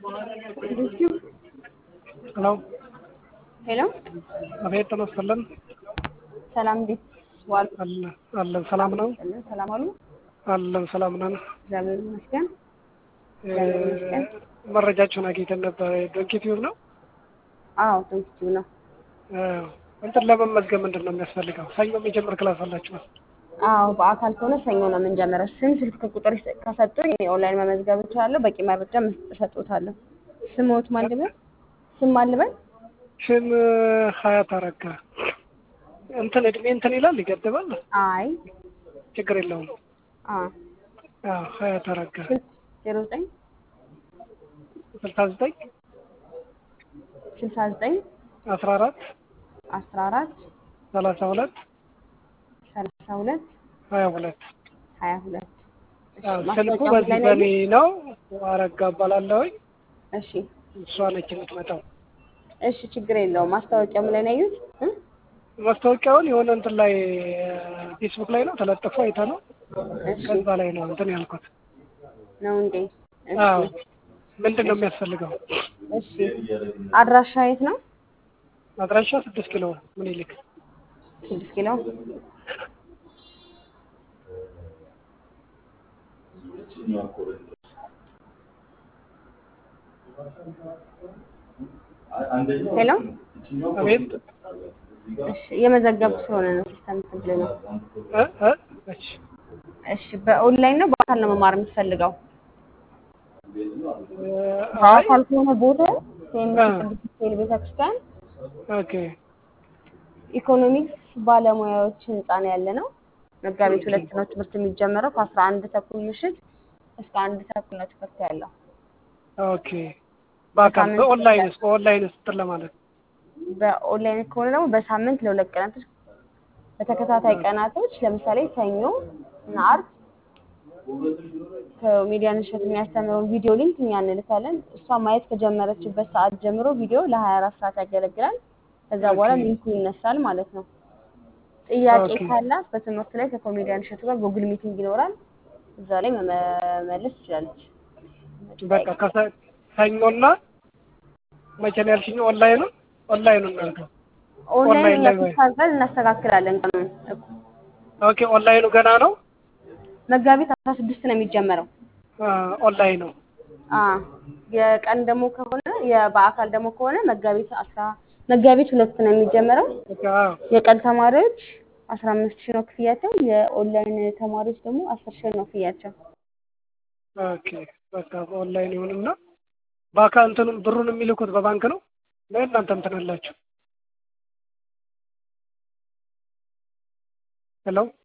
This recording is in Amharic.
ሄሎ ሄሎ አቤት ተመስገን ሰላም እንዴት ዋሉ? አለ- አለን ሰላም ነው ሰላም አሉ? አለን ሰላም ነን እግዚአብሔር ይመስገን። እ፣ እግዚአብሔር ይመስገን። መረጃችሁን አግኝተን ነበር ዶንኪ ቲዩብ ነው አዎ ቶንኪቲው ነው። እ፣ እንትን ለመመዝገብ ምንድን ነው የሚያስፈልገው ሰኞ የሚጀምር ክላስ አላችሁ አዎ በአካል ከሆነ ሰኞ ነው የምንጀምረው። ስም ስልክ ቁጥር ይሰ- ከሰጡኝ ኦንላይን መመዝገብ እችላለሁ። በቂ መረጃ መስጠት እሰጥዎታለሁ። ስምዎት ማን ልበል? ስም ማን ልበል? ስም ሀያት አረጋ እንትን እድሜ እንትን ይላል ይገድባል አይ ችግር የለውም አ አዎ ሀያት አረጋ ስልክ ዜሮ ዘጠኝ ስልሳ ዘጠኝ ስልሳ ዘጠኝ አስራ አራት አስራ አራት ሰላሳ ሁለት ሰላሳ ሁለት ሀያ ሁለት ሀያ ሁለት እሺ፣ አዎ፣ ስልኩ ማስታወቂያው በዚህ ላይ በኔ ነው? ነው አረጋ እባላለሁኝ እሺ እሷ ነች የምትመጣው እሺ፣ ችግር የለውም። ማስታወቂያው ላይ ነው ያዩት? እ? ማስታወቂያውን የሆነ እንትን ላይ ፌስቡክ ላይ ነው ተለጥፎ አይተ ነው እሺ ከዛ ላይ ነው እንትን ያልኩት ነው እንዴ? እሺ አዎ ምንድን ነው የሚያስፈልገው እሺ። አድራሻ የት ነው? አድራሻ ስድስት ኪሎ ምኒልክ ስድስት ኪሎ ሄሎ። አቤት እሺ እየመዘገብኩ ስለሆነ ነው ሲስተም ትብል ነው። እ እ እሺ እሺ በኦንላይን ነው በአካል ነው መማር የምትፈልገው? እ፣ አይ በአካል ከሆነ ቦታ ሴምስ አ። ቅዱስ ሚካኤል ቤተክርስቲያን ኦኬ ኢኮኖሚክስ ባለሙያዎች ህንፃ ነው ያለ ነው። መጋቢት ሁለት ነው ትምህርት የሚጀመረው ከአስራ አንድ ተኩል ምሽት እስከ አንድ ተኩል ነው ትምህርት ያለው። ኦኬ በአካል በሳምንት በኦንላይንስ በኦንላይንስ እንትን ለማለት በኦንላይን ከሆነ ደግሞ በሳምንት ለሁለት ቀናቶች በተከታታይ ቀናቶች ለምሳሌ ሰኞ እና አርብ ከሚዲያን እሸት የሚያስተምረውን ቪዲዮ ሊንክ እኛ እንልካለን። እሷ ማየት ከጀመረችበት ሰዓት ጀምሮ ቪዲዮ ለሀያ አራት ሰዓት ያገለግላል። ከዛ በኋላ ኦኬ። ሊንኩ ይነሳል ማለት ነው። ጥያቄ ኦኬ። ካላት በትምህርት ላይ ከኮሜዲያን እሸቱ ጋር ጉግል ሚቲንግ ይኖራል። እዛ ላይ መመለስ ትችላለች። በቃ ከሰ- ሰኞና መቼ ነው ያልሽኝ? ኦንላይን ነው ኦንላይን ነው እናንተ ኦንላይን ኦንላይን እኛ ላይ ወይ? ሲታዘዝ እናስተካክላለን ቀኑን። ኦኬ ኦንላይኑ ገና ነው መጋቢት አስራ ስድስት ነው የሚጀመረው። አ፣ ኦንላይን ነው አ የቀን ደግሞ ከሆነ የ- በአካል ደግሞ ከሆነ መጋቢት አስራ መጋቢት ሁለት ነው የሚጀመረው። በቃ አዎ። የቀን ተማሪዎች አስራ አምስት ሺህ ነው ክፍያቸው። የኦንላይን ተማሪዎች ደግሞ አስር ሺህ ነው ክፍያቸው። ኦኬ በቃ በኦንላይን ይሁንና በአካል እንትኑን ብሩን የሚልኩት በባንክ ነው ወይ እናንተ እንትን አላችሁ? ሄሎ